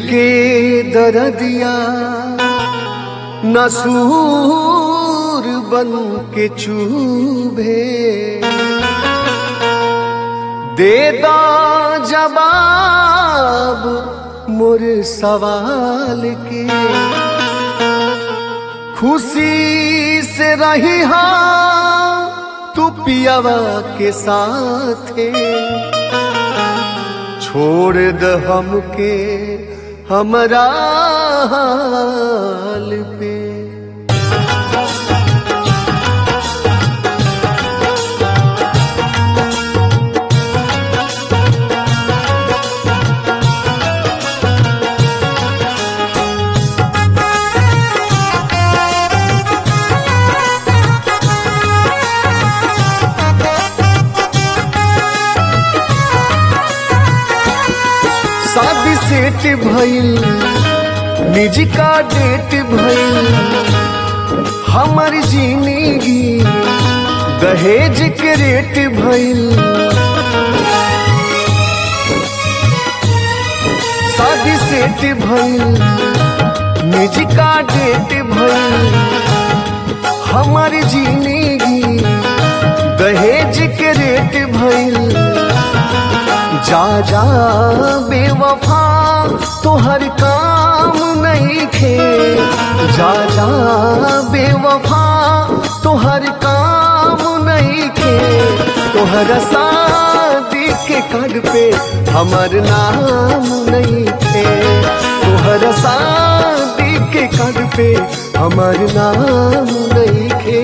के दरदिया नसूर बन के चूभे दे दो जवाब मोर सवाल के खुशी से रही हा तू पियावा के साथे छोड़ द हमके हमरा हाल पे शादी सेट भइल निजी का डेट भइल हमर जिंदगी दहेज के रेट भइल शादी सेट भइल निजी का डेट भइल हमर जिंदगी दहेज के रेट भइल जा जा बेवफा तोहर काम नहीं खे जा जा बेवफा तोहर काम नहीं खे तोहर शादी के कार्ड पे हमर नाम नहीं थे तोहर शादी के कार्ड पे हमर नाम नहीं खे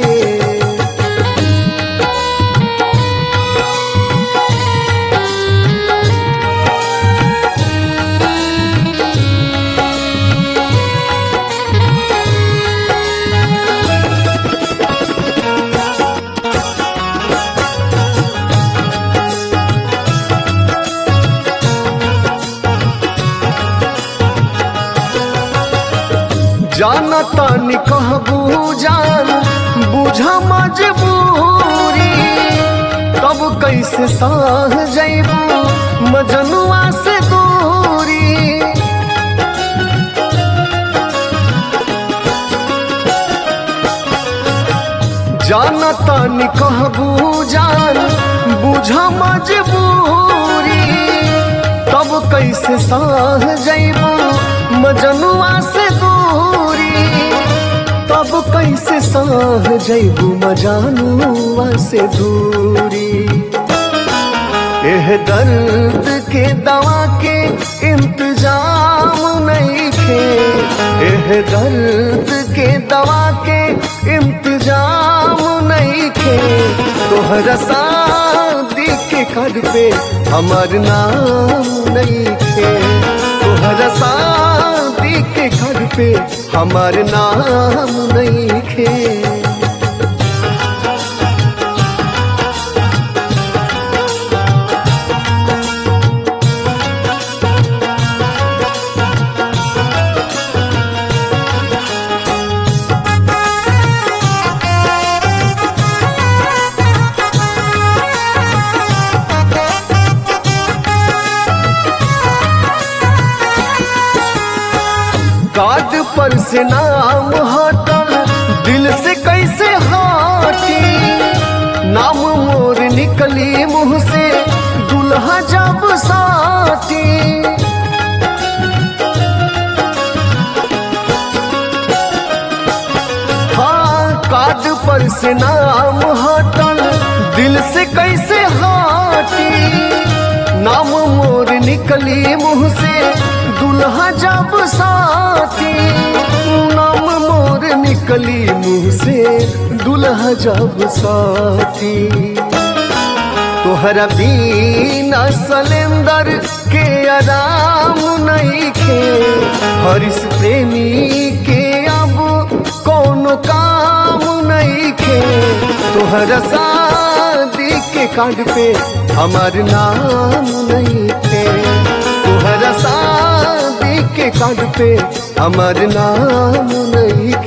जाना तानी कहबू जान बुझ मजबूरी तब कैसे साह जैबू मजनुआ से दूरी जाना तानी कहबू जान बुझ मजबूरी तब कैसे साह जैबू मजनुआ से दूरी तब कैसे साह जैबू मजानुआ से दूरी एह दर्द के दवा के इंतजाम नहीं थे एह दर्द के दवा के इंतजाम नहीं थे तोहरा शादी के कार्ड पे हमर नाम नहीं थे तोहरा शादी के घर पे हमार नाम नहीं खे कार्ड पर से नाम हटल दिल से कैसे हटी नाम मोर निकली मुंह से दुल्हा जब साथी हाँ कार्ड पर से नाम हटल दिल से कैसे हटी नाम मोर निकली मुंह से दुल्हा जब साथी नाम मोर निकली मुंह से दुल्हा जब साथी तोहरा बीना सलेंदर के आराम नहीं खे हरिस प्रेमी के अब कोनो काम नहीं खे तोहरा शादी के कार्ड पे हमार नाम नहीं थे तोहरा शादी के कार्ड पे हमार नाम नहीं